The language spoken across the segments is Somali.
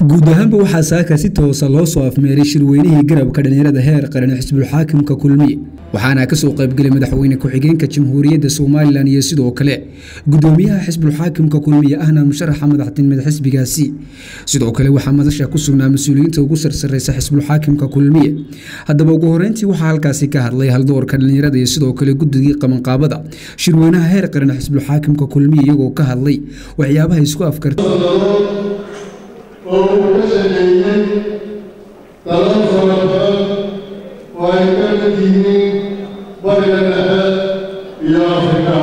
guud ahaanba waxaa saaka si toosa loo soo afmeeray shirweynihii garabka dhallinyarada heer qaran xisbulxaakimka kulmiye waxaana kasoo qaybgelay madaxweyne ku-xigeenka jamhuuriyadda somalilan iyo sidoo kale gudoomiyaha xisbulxaakimka kulmiye ahna musharaxa madaxtinimad xisbigaasi sidoo kale waxaa madasha ku sugnaa mas-uuliyiinta ugu sarsareysa xisbulxaakimka kulmiye haddaba ugu horeyntii waxaa halkaasi ka hadlay haldoorka dhallinyarada iyo sidoo kale guddigii qabanqaabada shirweynaha heer qaran xisbulxaakimka kulmiye iyagoo ka hadlay waxyaabaha isku afkarta oo uu ka sameeyey dalal fara badan oo ay ka mid yihiin bariga dhexe iyo afrika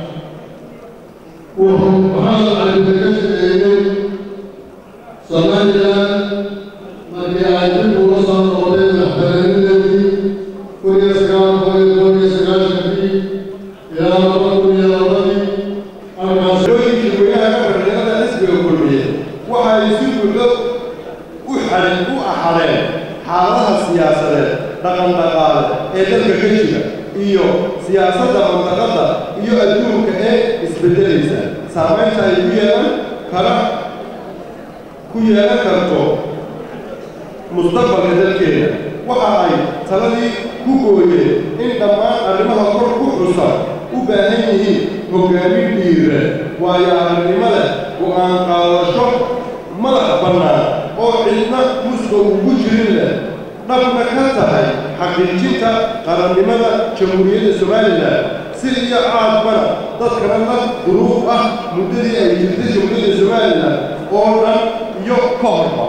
wuxuu maxamed calibe ka sameeyey somalilan markii ay dib uga soo noqdeen madaxbannaanideedii kun iyo sagaal boqol iyo toban iyo sagaashankii ilaa laba kun iyo labadii halkaas shirooyinkii weynaha ka fadhiyada xisbiga kulmiye waxa ay si buuxdo u xadin u axadeen xaaladaha siyaasadeed dhaqan dhaqaale ee dalka ka jira iyo siyaasadda mandaqadda iyo adduunka ee isbeddelaysa saamaynta ay ku yeelan kara ku yeelan karto mustaqbalka dalkeena waxa ay taladii ku gooyeen in dhammaan arrimaha kor ku xusan u baahan yihiin hoggaamin dhiira waayo aragnimada go'aan qaadasho madax bannaan oo cidna muska ugu jirin leh dhabna ka tahay xaqiijinta qarannimada jamhuuriyadda somalilan si iyo caadbana dadkana la duruuf ah muddadii ay jirtay jamhuuriyadda somalilan oo dhan iyo ka horba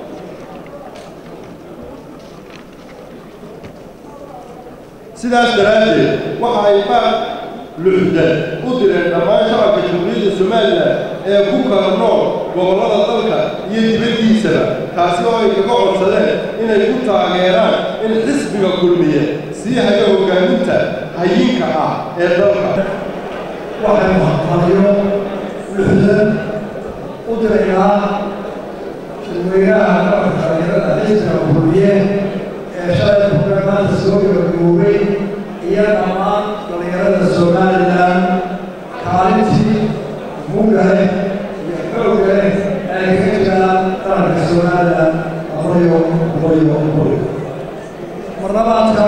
sidaas daraaddeed waxa ay baaq luxdan u direen dhammaan shacabka jamhuuriyadda somalilan ee ku kala nool gobollada dalka iyo dibaddiisaba taasi oo ay kaga codsadeen inay ku taageeraan in xisbiga kulmiye sii hayo hoggaaminta hayinka ah ee dalka waxay waxqabiyo luxdan u diraynaa shirweynaha qaranka dhalinyarada xisbiga kulmiye ee shalay kuga maanta soo gabagaboobay iyo dhammaan dhalinyarada somalilan kaalintii mugale iyo xoogale ay kaga jiraan qaranka somalilan aqoyo aqoyo aqoyo marlabaadka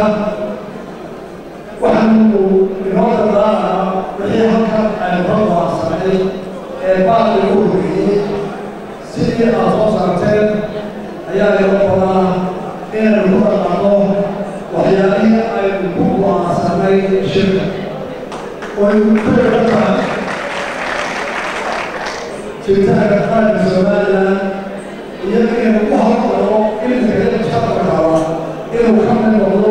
waxaanu inoo dardaarnaa wixii halkan aynu ka go'aansanay ee baaqi u horreeyey sidii aad soo saarteen ayaa inoo badaa inaynu ku dhaqanno waxyaalihii aynu ku go'aansanay shirka oynu ku yeelan tahay jiritaanka qaranka somalilan iyo inaynu ku hormaro ilmiga mustaqbalka raba inuu ka mid noqdo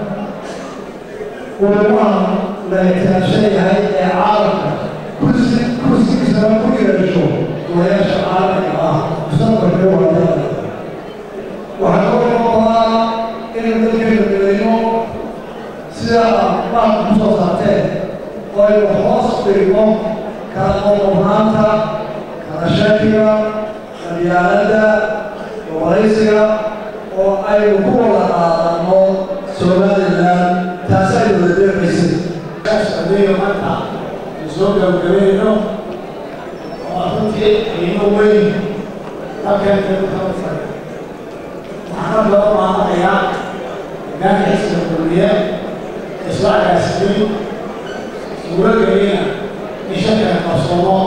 wadamaha la ixtiraamsan yahay ee caalamka kursi kursigiisana ku yeesho golayaasha caalamiga ah mustaqbalka wadada waxaa kaloo noqdaa inaynu dalkeena midayno sida baaqka ku soo saarteen oo aynu hoos dhigno kala qoqobnaanta kala shakiga qabyaaladda gobolaysiga oo aynu ku wada qaadanno somalilan taasi aynu wada deeqaysay adeega maanta aynu soo gabagabayno oo runtii qiimo weyn halkeena ku kala fadhi waxaana loo maamulayaa hoggaanka xisbiga kulmiye ee soo agaasimin suuragelina in shakana qarsoomo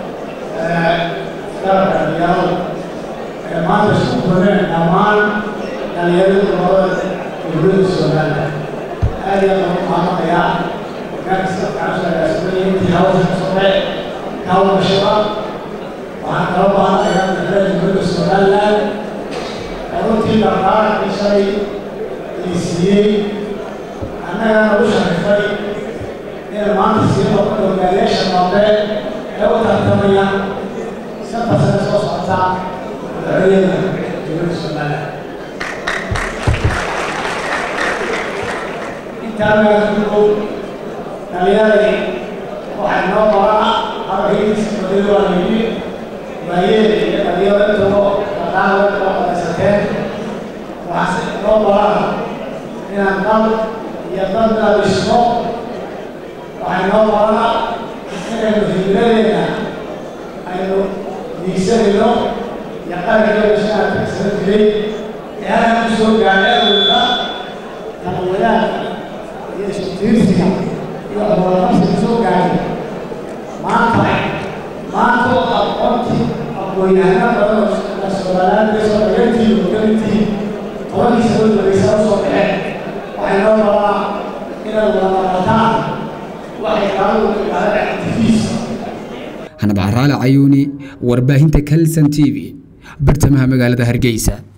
garabka dhalinyarada ee maanta isku badeen dhammaan dhalinyarada gobolada dowladda somalilan aad iyo aad ugu maamulayaa hoggaanka safkaca soo agaasimin intii hawsha ka socday kawashada waxaan kala maamulayaa madaxweyne dowladda somalilan runtii dhaqaaqii shalay ii siiyey annagana u sharifay in maanta sii noqon hogaaliyaasha dambe ee u tartamaya shanta sane soo socota madaxweynaha dowladda somalilan intaa magaasugow dhalinyaradii waxay noo qorana hadalkiisa badil waa yidhi waayeeda iyo dhalinyaro intoo dhaqaaqda oo qadaysateen waxaase noo qorana inaan dal iyo dadna dhisno waxay noo qorana inaynu himiladeena aynu diigsanayno iyo qarankeeda meeshaa kagsada jiray ee halkan ku soo gaadhay awalka kala wadaagka iyo isutiirsiga iyo hoolaqabsiga soo gaadhay maanta maanta oo aqoontii aqoon-yahano badan oo soomaaliyaad soo dhagantii hogamintii tobankii sano dambaysa u soo baxeen waxay noo rabaa inaad wada maqataan waxay qaadu dhahda actifiis hanad caraale cayuuni warbaahinta kalson t v bartamaha magaalada hargeysa